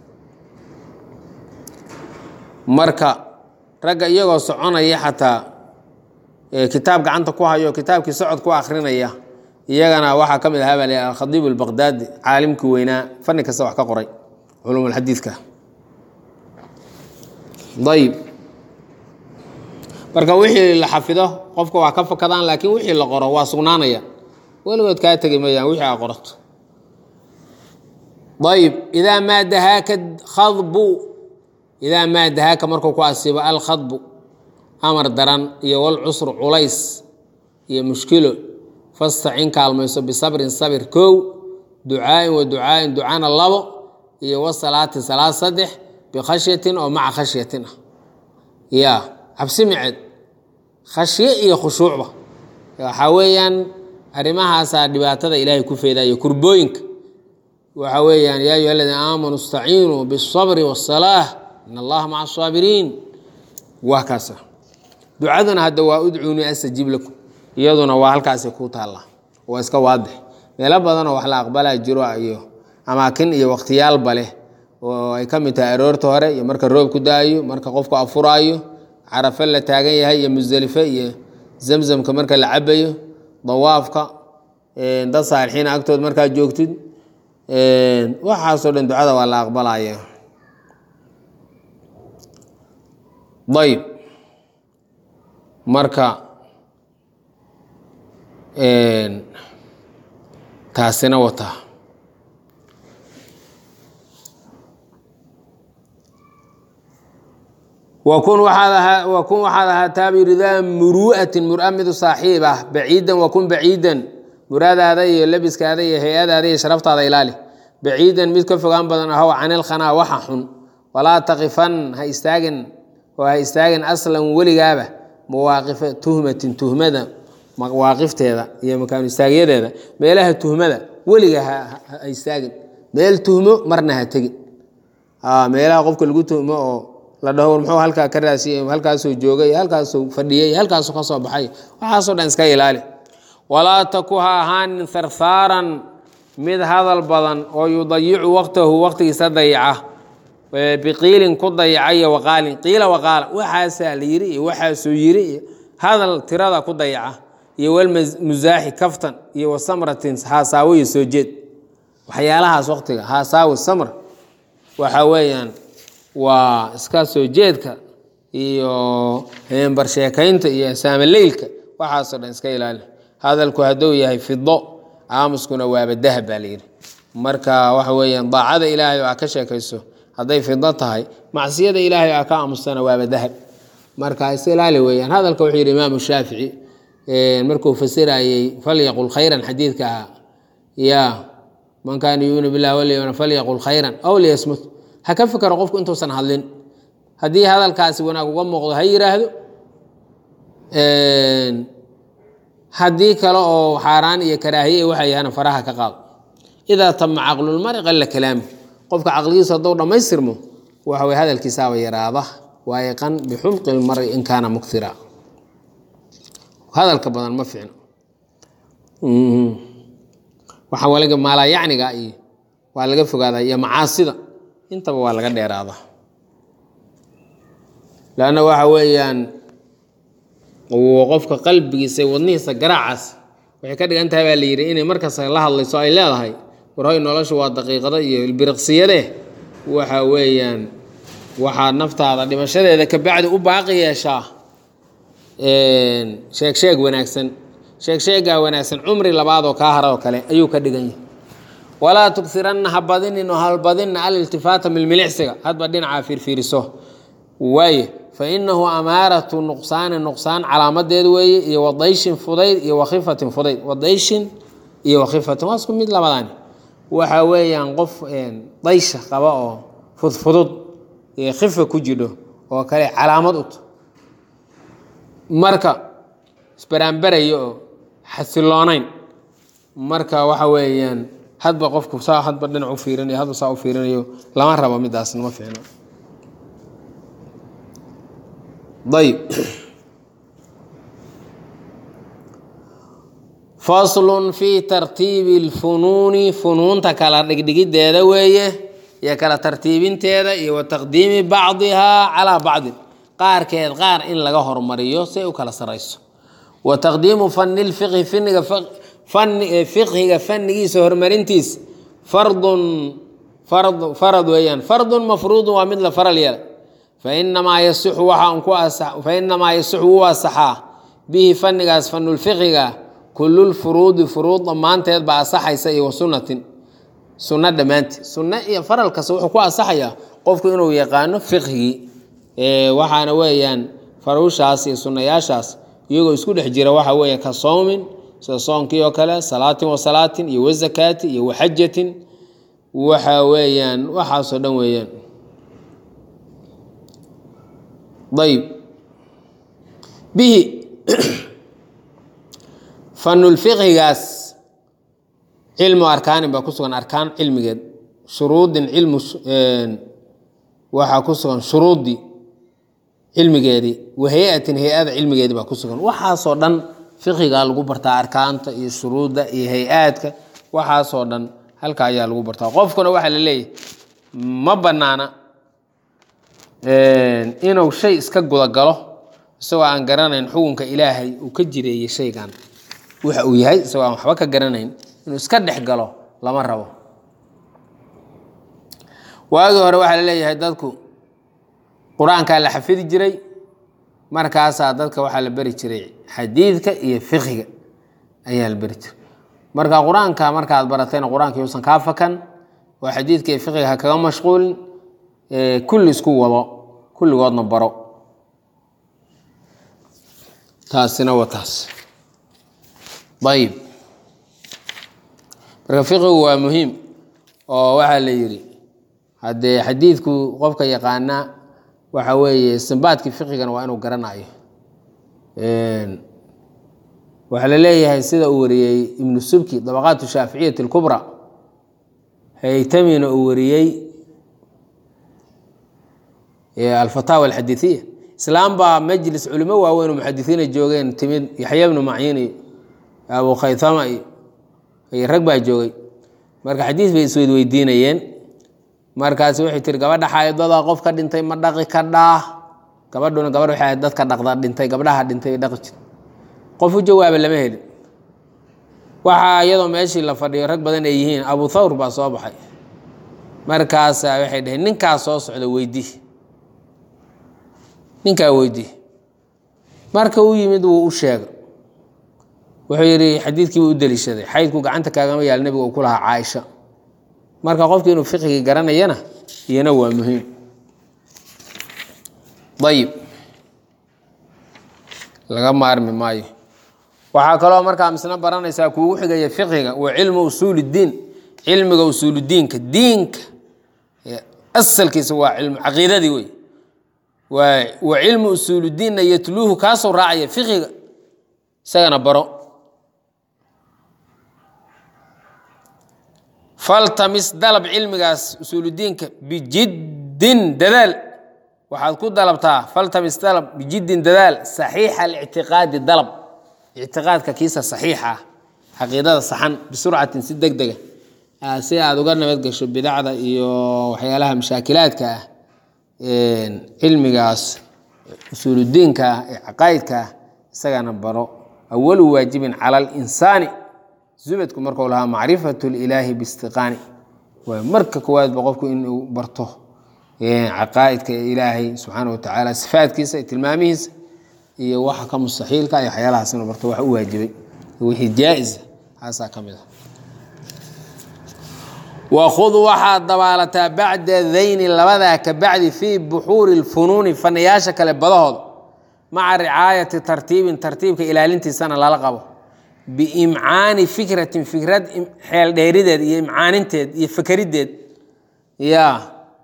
marka ragga iyagoo soconaya xataa kitaab gacanta ku hayo kitaabkii socod ku akrinaya iyagana waxaa ka mid ahaa baa la alkhadiib albaqdaadi caalimkii weynaa fanni kasta wax ka qoray culumulxadiidka ayib marka wixii la xafido qofka waa ka fakadaan laakiin wixii la qoro waa sugnaanaya weligood kaa tegi mayaan wixii aa qorato ayib idaa maa dahaaka khadbu idaa maa dahaaka markuu ku asiibo alkhadbu amar daran iyo walcusru culays iyo mushkilo fastacin kaalmayso bisabrin sabir kow ducaain wa ducaain ducana labo iyo wasalaati salaad saddex bikhashyatin oo maca khashyatin ah ya cabsi miceed khashye iyo khushuucba waxaa weeyaan arrimahaasaa dhibaatada ilaahay ku feedaya kurbooyinka waxa weeyaan yaa ayuha aladiina aamanuu istaciinuu biالsabri waالsalaaة in allaha maca asaabiriin waa kaasa ducaduna hadda waa udcuunii astajib lakum iyaduna waa halkaasi ku taallaa waa iska waadix meelo badanoo wax la aqbalaa jiro iyo amaakin iyo wakhtiyaalba leh oo ay ka mid tahay aroorta hore iyo marka roob ku daayo marka qofku afuraayo carafe la taagan yahay iyo musdelife iyo zamzamka marka la cabayo dawaafka dad saalixiina agtood markaa joogtid waxaasoo dhan ducada waa la aqbalaya ayb marka taasina wataa wakun waxaad ahaataa buyidhi daa muru'atin mura midu saaxiib ah baciidan wakun baciidan muraadaada iyo labiskaada iyo hay-adaada iyo sharaftaada ilaali baciidan mid ka fogaan badan ahow canilkhanaa waxa xun walaa taqifan ha istaagin oo ha istaagin aslan weligaaba mawaaqifa tuhmatin tuhmada mawaaqifteeda iyo makaanu istaagyadeeda meelaha tuhmada weliga ha istaagin meel tuhmo marna ha tegin meelaha qofka lagu tuhmo oo la dhaho war muxuu halkaa ka raasiyey halkaasuu joogay halkaasuu fadhiyey halkaasuu ka soo baxay waxaasoo dhan iska ilaali walaa taku ha ahaanin harhaaran mid hadal badan oo yudayicu waqtahu waqtigiisa dayaca biqiilin ku dayaca iyo waqaalin qiila waqaala waxaasaa la yiri iyo waxaasuu yiri iyo hadal tirada ku dayaca iyo walmusaaxi kaftan iyo wasamratin haasaawo iyo soo jeed waxyaalahaas waqtiga haasaawo samr waxa weeyaan waa iska soo jeedka iyo hembar sheekaynta iyo saamaleylka waxaasoo dhan iska ilaali hadalku hadduu yahay fido aamuskuna waaba dahab baa layidhi marka waxa weeyaan daacada ilaahay oo aa ka sheekayso hadday fido tahay macsiyada ilaahay aa ka aamustana waaba dahab marka iska ilaali weeyaan hadalka wuxuu yidhi imaamu shaafici markuu fasirayey falyaqul khayran xadiidka ahaa ya man kaana yuuminu billahi walyawma falyaqul khayran aw liyasmut ha ka fikaro qofku intuusan hadlin haddii hadalkaasi wanaag uga muuqdo ha yiraahdo haddii kale oo xaaraan iyo karaahiye waxa yahana faraha ka qaado idaa tama caqlulmari qalla kalaamu qofka caqligiisu hadduu dhammaystirmo waxa way hadalkiisaaba yaraada waayiqan bixumqi lmari in kaana muktira hadalka badan ma fiicno waxa walaga maalayacniga iyo waa laga fogaadaa iyo macaasida intaba waa laga dheeraada lanna waxa weeyaan qofka qalbigiisa wadnihiisa garaacaas waxay ka dhigan tahay baa la yidhi inay markasta la hadlayso ay leedahay warhoy noloshu waa daqiiqada iyo ilbiriqsiyade waxa weeyaan waxaad naftaada dhimashadeeda kabacdi u baaqi yeeshaa sheeg sheeg wanaagsan sheeg sheegaa wanaagsan cumri labaadoo kaa hara oo kale ayuu ka dhigan yahay walaa tughiranna ha badinin oo halbadinna aliltifaata milmilicsiga hadba dhinacaa fiirfiiriso waaye fa inahu amaaratu nuqsaani nuqsaan calaamadeed weeye iyo wadayshin fudayd iyo wakhifatin fudayd wadayshin iyo wakhifatin waa isku mid labadaani waxa weeyaan qof daysha qaba oo fudfudud iyo khifa ku jidho oo kale calaamad ut marka isbaraanbaraya oo xasiloonayn marka waxa weeyaan hadba qofku saa hadba dhinac u fiirinayo hadba saa u fiirinayo lama rabo midaasna ma fiicno ayb faslun fi tartiibi اlfunuuni funuunta kala dhigdhigideeda weeye iyo kala tartiibinteeda iyo wa taqdiimi bacdihaa calaa bacdin qaarkeed qaar in laga hormariyo si ay u kala sarayso wa taqdiimu fani lfiqhi finiga fiqhiga fanigiisa horumarintiisa fardun farad weeyaan fardun mafruudun waa mid la faral yeela fainamaa yasixu waxaan ku fainamaa yasixu wuu asaxaa bihi fanigaas fanulfiqhiga kululfuruudi furuud dhammaanteed baa asaxaysa iyo wasunatin sunno dhammaanteed sunno iyo faral kasta wuxuu ku asaxayaa qofku inuu yaqaano fiqhigii waxaana weeyaan faruushaas iyo sunnayaashaas iyagoo isku dhex jira waxa weeye ka sowmin sida soonkii oo kale salaatin wa salaatin iyo wazakaati iyo waxajatin waxa weeyaan waxaasoo dhan weeyaan ayb bihi fanulfiqhigaas cilmu arkaanin baa ku sugan arkaan cilmigeed shuruudin cilmu waxaa ku sugan shuruudii cilmigeedii wa hay-atin hay-ada cilmigeedii baa ku sugan waxaasoo dhan fiqigaa lagu bartaa arkaanta iyo shuruudda iyo hay-aadka waxaasoo dhan halka ayaa lagu bartaa qofkuna waxaa la leeyahay ma banaana inuu shay iska gudagalo isagoo aan garanayn xukunka ilaahay uu ka jireeyey shaygan waxa uu yahay isagoo aan waxba ka garanayn inuu iska dhex galo lama rabo waagii hore waxaa la leeyahay dadku qur-aankaa la xafidi jiray markaasaa dadka waxaa la beri jiray xadiidka iyo fiqhiga ayaa la beri jiray marka qur-aanka markaad baratayna qur-aanka yuusan kaa fakan oo xadiidka iyo fiqhiga ha kaga mashquulin kulli isku wado kulligoodna baro taasina waa taas ayib marka fiqigu waa muhiim oo waxaa la yidhi haddee xadiidku qofka yaqaana waxa weeye istimbaadkii fiqigana waa inuu garanayo waxaa la leeyahay sida uu wariyey ibnu subki dabaqaat shaaficiyati اlkubra haytamina uu wariyey alfataawa alxadiiiya islaam baa majlis culimo waaweyn oo muxadisiina joogeen timid yaxya bnu maciin iyo abu khaytama iyo iyo rag baa joogay marka xadiis bay isweydweydiinayeen markaas waxay tiri gabadha xaydada qof ka dhintay ma dhaqi ka dhaah gabadhuna gabadh waxay ahayd dadka dhaqda dhintay gabdhaha dhintay dhaqi jir qof u jawaaba lama helin waxaa iyadoo meeshii la fadhiyo rag badan ay yihiin abu thawr baa soo baxay markaasa waxay dhaheen ninkaas soo socda weydii ninkaa weydii marka uu yimid wuu u sheegay wuxuu yidhi xadiidkii buu u deliishaday xaydku gacanta kaagama yaal nebiga uu ku lahaa caaisha marka qofki inuu fiqigii garanayana iyana waa muhiim ayib laga maarmi maayo waxaa kaloo markaa misna baranaysaa kuugu xigaya fiqiga waa cilmu usuul اdiin cilmiga usuuludiinka diinka asalkiisa waa cilmu caqiidadii wey wa cilmu usuuludiinna yatluuhu kaasoo raacaya fiqiga isagana baro faltamis dalab cilmigaas usuuludiinka bijiddin dadaal waxaad ku dalabtaa faltamis dalab bijiddin dadaal saxiixa alictiqaadi dalab ictiqaadka kiisa saxiixa ah caqiidada saxan bisurcatin si deg dega si aad uga nabad gasho bidacda iyo waxyaalaha mashaakilaadka ah cilmigaas usuuludiinka ah ee caqaa'idka ah isagana baro awalu waajibin cala alinsaani zubadku markuu lahaa macrifatu lilaahi biistiqaani waa marka koowaadba qofku inuu barto caqaa'idka ilaahay subxaana wa tacaala sifaadkiisa iyo tilmaamihiisa iyo waxa ka mustaxiilka iyo waxyaalahaas inuu barto wax u waajibay wixii jaa-isa haasaa ka mid ah wakhud waxaad dabaalataa bacda dayni labadaa ka bacdi fii buxuuri lfunuuni fanayaasha kale badahooda maca ricaayati tartiibin tartiibka ilaalintiisana lala qabo biimcaani fikratin fikrad xeel dheerideed iyo imcaaninteed iyo fakerideed yaa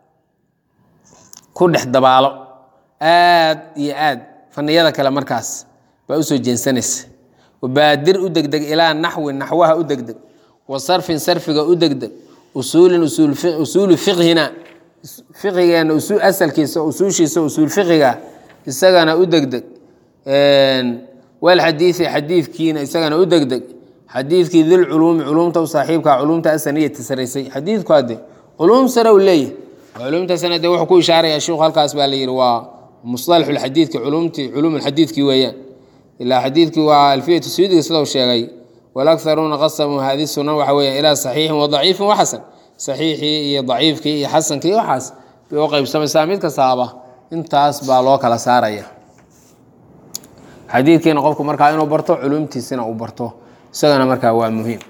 ku dhex dabaalo aad iyo aad faniyada kale markaas baa usoo jeensanaysa wabaadir u degdeg ilaa naxwin naxwaha u degdeg wa sarfin sarfiga u degdeg usuulin usuulu fiqhina fiqigeena asalkiisa usuushiisa usuul fiqiga isagana u degdeg walxadiidi xadiidkiina isagana u degdeg xadiidkii dilculuumi culumta u saaxiibka culumta asaniyati saraysay xadiidku hadde culuum sare u leeyahy culumtaasna de wuxuu ku ishaaraya sheikhu halkaas baa la yidhi waa musalaxu lxadiidki culumtii culuum lxadiidkii weeyaan ilaa xadiidkii waa alfiyatu suyudiga sidau sheegay walakharuuna qasamuu hadi sunan waxa weya ilaa saxiixin wa daciifin wa xasan saxiixii iyo daciifkii iyo xasankii waxaas bay u qaybsamaysaa mid kastaaba intaas baa loo kala saaraya xadiidkiina qofku markaa inuu barto culumtiisina uu barto isagana markaa waa muhiim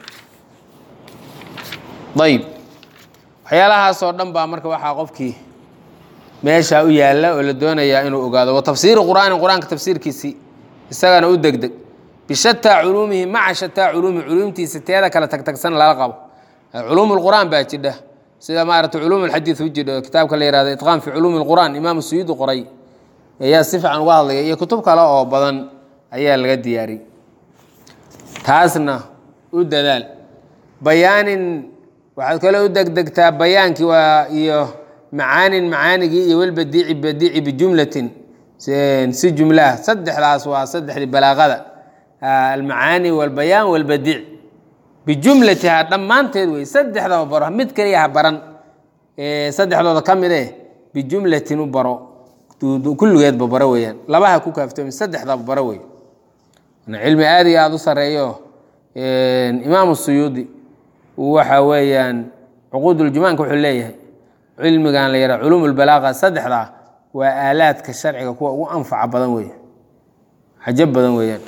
ayb waxyaalahaasoo dhan baa marka waxaa qofkii meesha u yaalla oo la doonayaa inuu ogaado wa tafsiiru qur'aani qur-aanka tafsiirkiisii isagana u degdeg bishataa culuumihi maca shataa culuumihi culuumtiisa teeda kale tagtagsan lala qabo culuum lqur'aan baa jidha sida maarata culuum lxadiid u jidho kitaabka la yihahdo itqaan fi culuumi lqur'aan imaamu suyuudi qoray ayaa si fiican uga hadlaya iyo kutub kale oo badan ayaa laga diyaariyey taasna u dadaal bayaanin waxaad kale u degdegtaa bayaankii waa iyo macaanin macaanigii iyo walbadiici badiici bijumlatin si jumlaha saddexdaas waa saddexdii balaaqada almacaani walbayaan walbadiic bijumlatiha dhammaanteed wey saddexdaba baro mid keliya ha baran saddexdooda ka mid eh bijumlatin u baro kulligeedba baro weeyaan labaha ku kaaftoomi saddexdaba baro wey cilmi aad iyo aada u sareeyo imaamu suyuudi waxa weeyaan cuquuduljumaanka wuxuu leeyahay cilmigan la yara culuum lbalaaqa saddexdaa waa aalaadka sharciga kuwa ugu anfaca badan wey cajab badan weeyaan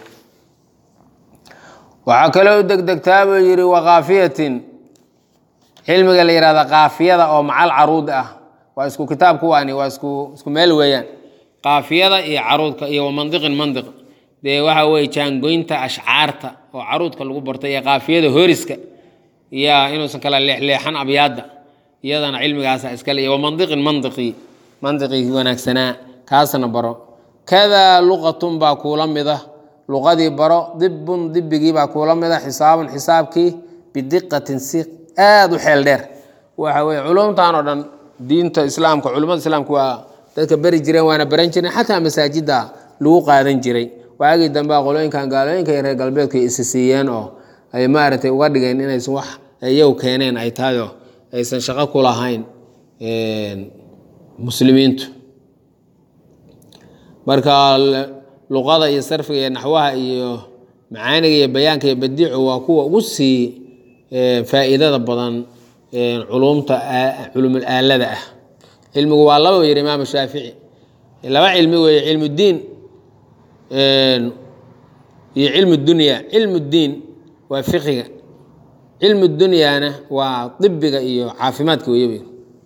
waxaa kaloo u degdegtaa buu yidhi wakaafiyatin cilmiga la yihahda kaafiyada oo macal caruud ah waa isku kitaab kuwaani waa isku isku meel weeyaan kaafiyada iyo caruudka iyo wamandiqin mandiq dee waxa weye jaangoynta ashcaarta oo caruudka lagu barto iyo kaafiyada horiska iyo inuusan kala leexleexan abyaadda iyadana cilmigaasa iskale iyo wamandiqin mandiqii mandiqii wanaagsanaa kaasna baro kadaa luqatun baa kuula mida luqadii baro dibun dibigii baa kuula mida xisaabun xisaabkii bidiqatin si aada u xeel dheer waxa weye culumtan oo dhan diinta islaamka culimmada islaamka waa dadka beri jireen waana baran jireen xataa masaajidda lagu qaadan jiray waagii dambe qolooyinkan gaalooyinka reer galbeedku isi siiyeen oo ay maaragtay uga dhigeen inaysan wax iyagu keeneen ay tahay oo aysan shaqo ku lahayn muslimiintu marka luqada iyo sarfiga iyo naxwaha iyo macaaniga iyo bayaanka iyo badiicu waa kuwa ugu sii faa'iidada badan culumta culumul aalada ah cilmigu waa laba yiri imaam shaafici laba cilmi weeye cilmu diin iyo cilmu dunya cilmu diin waa fiqiga cilmu dunyaana waa dibiga iyo caafimaadka weeye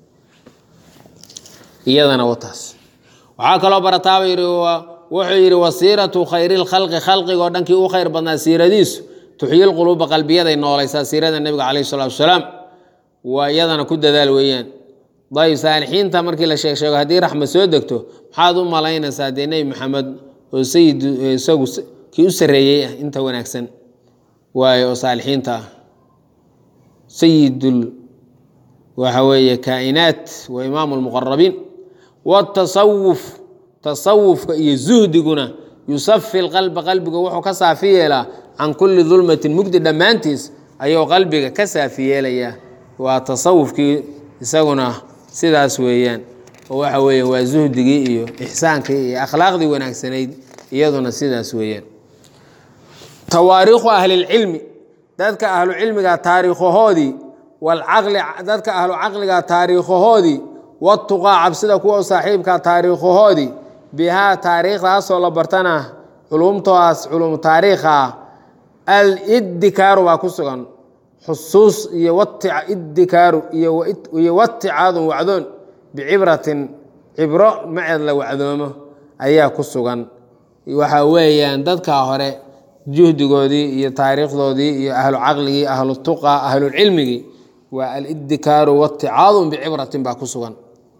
iyadana wataas waxaa kaloo barataaba yidhi wuxuu yidhi wasiiratu khayri lkhalqi khalqigoo dhankii u khayr badnaa siiradiisu tuxyi lquluuba qalbiyaday noolaysaa siirada nebiga calayhi salatu wasalaam waa iyadana ku dadaal weeyaan dayib saalixiinta markii la sheeg sheego haddii raxma soo degto maxaad u malaynaysaa dee nebi maxamed oo sayid isagu kii u sarreeyey ah inta wanaagsan waayo oo saalixiinta ah sayidul waxa weeye kaa'inaat wa imaamu lmuqarabiin watasawuf tasawufka iyo zuhdiguna yusafi lqalba qalbiga wuxuu ka saafi yeelaa can kulli dulmatin mugdi dhammaantiis ayuu qalbiga ka saafi yeelayaa waa tasawufkii isaguna sidaas weeyaan oo waxa weeye waa zuhdigii iyo ixsaankii iyo akhlaaqdii wanaagsanayd iyaduna sidaas weeyaan tawaariikhu ahlilcilmi dadka ahlu cilmiga taariikhahoodii walcaqli dadka ahlu caqliga taariikhahoodii watuqaa cabsida kuwa saaxiibka taariikhahoodii bihaa taariikhdaasoo la bartana culumtoodaas culum taariikha ah al iddikaaru baa ku sugan xusuus iyo watica iddikaaru iyo waticaadun wacdoon bicibratin cibro maceed la wacdoomo ayaa ku sugan waxa weeyaan dadkaa hore juhdigoodii iyo taariikhdoodii iyo ahlu caqligii ahlu tuqa ahlulcilmigii waa aliddikaaru waticaadun bicibratin baa ku sugan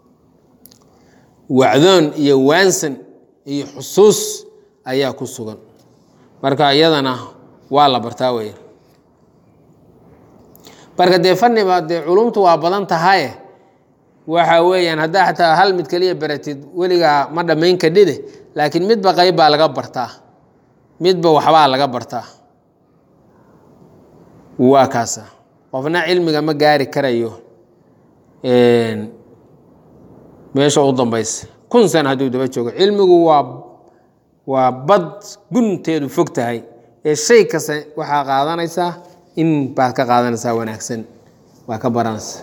wacdoon iyo waansan iyo xusuus ayaa ku sugan marka iyadana waa la bartaa wey marka dee fanniba dee culumtu waa badan tahaye waxa weeyaan haddaa xataa hal mid keliya baratid weligaa ma dhammayn kadhide laakiin midba qayb baa laga bartaa midba waxbaa laga bartaa waa kaasa qofna cilmiga ma gaari karayo meesha u dambaysa kun sana hadduu daba joogo cilmigu waa waa bad gunteedu fog tahay ee shay kasta waxaa qaadanaysaa in baad ka qaadanaysaa wanaagsan waa ka baranaysa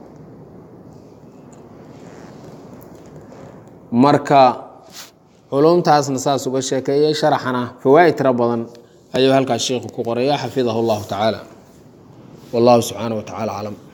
marka culumtaasna saas uga sheekeeyey sharaxana fawaa'id tiro badan ayuu halkaas sheikhu ku qoraya xafidahu allahu tacaala wallahu subxaana wa tacala aclam